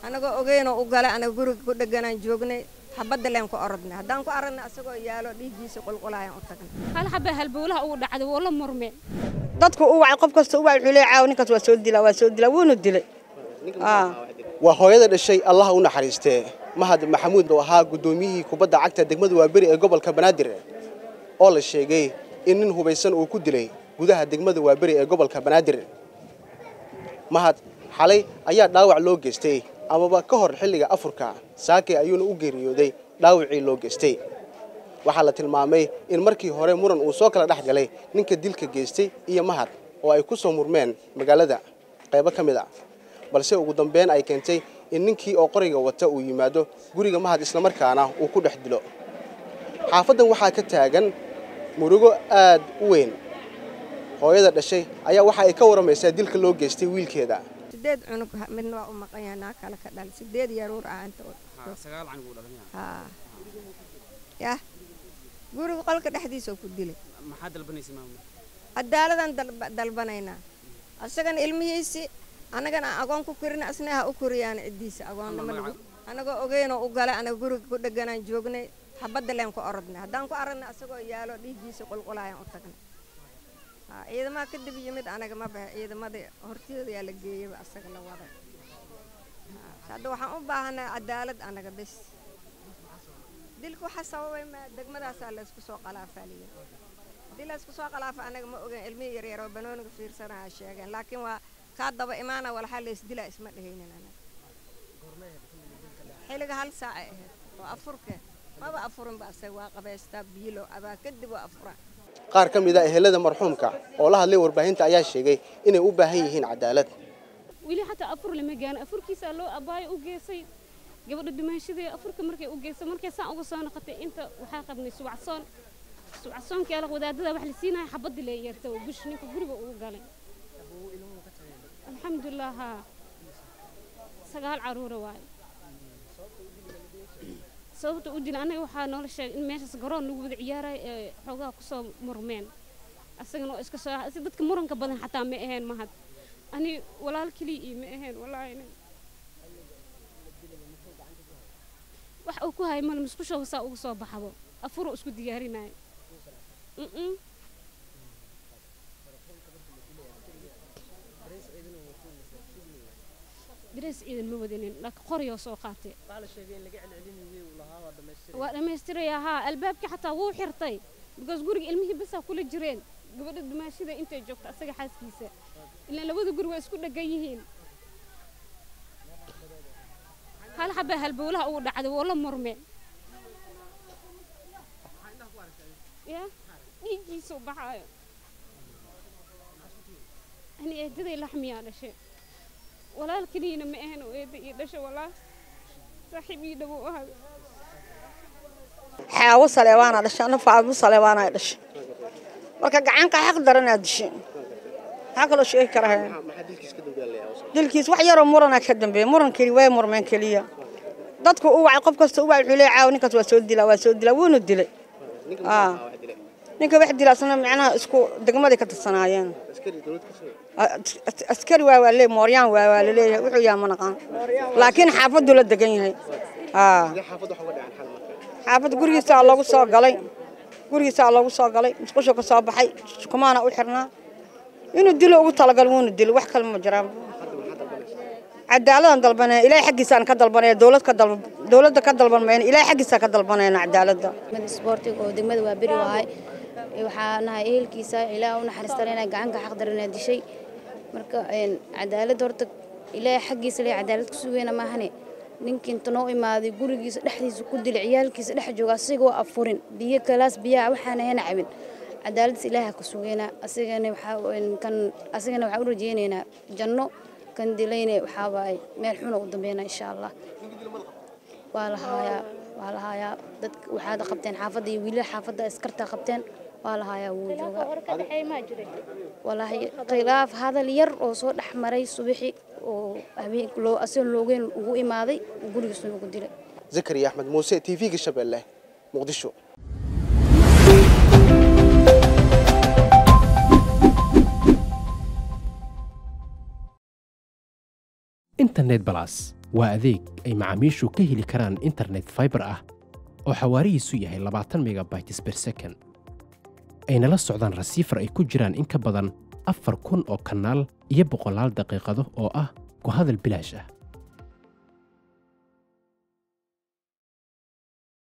anagoo ogeynoo u gala anaga guriga ku dheganaan joognay xabadda leen ku orodnay haddaan ku aragna asagoo yaalo dhiiggiisa qulqulayaan u tagnay hal xabaa halbowlaha ugu dhacday woo la murmeen dadku u wacay qof kasta u wacay wuxuu leeyahay caawa ninkaas waa soo dilaa waa soo dilaa wuuna dilay waa hooyada dhashay allaha u naxariistee mahad maxamuud oo ahaa guddoomiyihii kubadda cagta degmada waaberi ee gobolka banaadir oo la sheegay in nin hubaysan uu ku dilay gudaha degmada waaberi ee gobolka banaadir mahad xalay ayaa dhaawac loo geystay amaba ka hor xilliga afurka saake ayuuna u geeriyooday dhaawacii loo geystay waxaa la tilmaamay in markii hore muran uu soo kala dhex galay ninka dilka geystay iyo mahad oo ay ku soo murmeen magaalada qaybo ka mid a balse ugu dambeyn ay keentay in ninkii oo qoriga wata uu yimaado guriga mahad islamarkaana uu ku dhex dilo xaafaddan waxaa ka taagan murugo aad u weyn hooyada dhashay ayaa waxa ay ka waramaysaa dilka loo geystay wiilkeeda sideed cunug midna waa u maqan yahay naa kale ka dhal sideed yaruur ah inta haa yah guriga qolka dhexdiisa oo ku dilay cadaaladaan dalbanaynaa asagana ilmihiisii annagana aan agoon ku korina asna ha u koriyaan ciddiisa agoonnimada anagoo ogeynoo u gala anaga guriga ku dheganaan joognay xabadda leen ku orodnay haddaan ku aragna asagoo yaalo dhiiggiisa qulqulayaan u tagnay ciidamaha kadib yimid anaga ma baxe ciidamadii hortooda yaa la geeyaba asaga la waday hadda waxaan u baahanaa cadaalad anaga bes dilka waxaa sababay ma degmadaasaa laysku soo qalaafaaliya haddii laysku soo qalaafa anaga ma ogeyn ilmihii yaryar oo banooniga fiirsanaya sheegeen laakiin waa kaa daba imaana walxaa laysdilaa isma dhehaynin anaga xilliga hal saacay ahayd oo afurke maba afurinba asaga waa qabaystaa biilo abaa kadib waa afuraa qaar ka mid a ehelada marxuumka oo la hadlay warbaahinta ayaa sheegay inay u baahan yihiin cadaalad weli xataa afur lama gaano afurkiisaa loo abaayo u geysay gabadha dhimaashadee afurka markay u geysay markay saan uga soo noqotay inta waxaa qabnay subacsoon subacsoonkai ala wadaadada wax la siinaya xabadii lee yeertay oo bush ninka guriga ugu galay alxamdulilah haa sagaal caruura waayo sababta u dila anaga waxaa noola sheegay in meeshaas garoon lagu wada ciyaarayo ee xoogaha kusoo murmeen asagana oo iska soo si dadka muranka badan xataa ma aheen mahad ani walaal keliya iyo ma aheen wallaahi wax uu ku hay mal musqusha saa uga soo baxabo afuruu isku diyaarinayo darees ciidan ma wadanin laakiin qoriyoo soo qaatay waa dhammaystirayaa haa albaabkii xataa wuu xirtay bikaas guriga ilmihii basaa kula jireen gabadha dumaashida intay joogto asaga xaaskiisa ilaan labada guri waa isku dheggan yihiin hal xabaa halbowlaha ugu dhacday woo la murmeen ya dhiiggiisuu baxaayo ani eedaday laxmiyaa dhashay walaal keliyana ma ahan oo eedda ii dhashay walaal saaxiib ii dhawow ahay xaawo saleebaana dhashay ana faadmo saleebaana dhashay marka gacanka xaq daranaa dishay maxaa kaloo sheegi karahay dilkiis wax yaroo murana ka dambeeya muran keli way murmeen keliya dadku u wacay qof kasta u wacay wuxuu leeyahay caawa ninkaas waa soo dilaa waa soo dilaa wuuna dilay ninka wax dila asna macnaha isku degmaday ka tirsanaayeen askari waa waa lee mooryaan waa waa laleeyahay wuxuu yahay ma naqaan laakiin xaafaddu la degan yahay xaafadda gurigiisaa loogu soo galay gurigiisaa loogu soo galay musqushu ka soo baxay kumaana u xirnaa inuu dilo ugu talagal wuuna dilo wax kale ma jiraan cadaaladan dalbanaya ilaahay xaggiisaan ka dalbanaya dowlad ka dal dowladda ka dalban mayna ilaahay xaggiisaan ka dalbanayna cadaaladda isboortiga oo degmada waa beri wahay waxaa nahay ehelkiisa ilaaha u naxariistan inay gacanka xaq daranaa dishay marka cadaalad horta ilaahay xaggiisa lee cadaalad ku sugeyna maahane ninkii inta noo imaaday gurigiisa dhexdiisa ku dilay ciyaalkiisa dhex jooga asigoo afurin biyo kalaas biyaha waxaana hena cabin cadaaladdiis ilaaha ku sugeynaa asigana waxaa kan asigana waxaa u rajeynaynaa janno kan dilayne waxaa waaye meel xuna u dambeynaa insha allah waa la haayaa waa la haayaa dad waxaad qabteen xaafadda iyo wiilal xaafadda askarta qabteen waa la haayaa wuu joogaa walaahi khilaaf hadal yar oo soo dhex maray subaxi oo habeen loo asagoon loogeyn ugu imaaday gurigiisuna ugu dilay zakariya axmed muuse t v-ga shabeelle muqdisho internet balas waa adeeg ay macaamiishu ka heli karaan internet fiber ah oo xawaarihiisu yahay labaatan megabytes per second ayna la socdaan rasiifar ay ku jiraan in ka badan afar kun oo kanaal iyo boqolaal daqiiqado oo ah ku hadal bilaash ah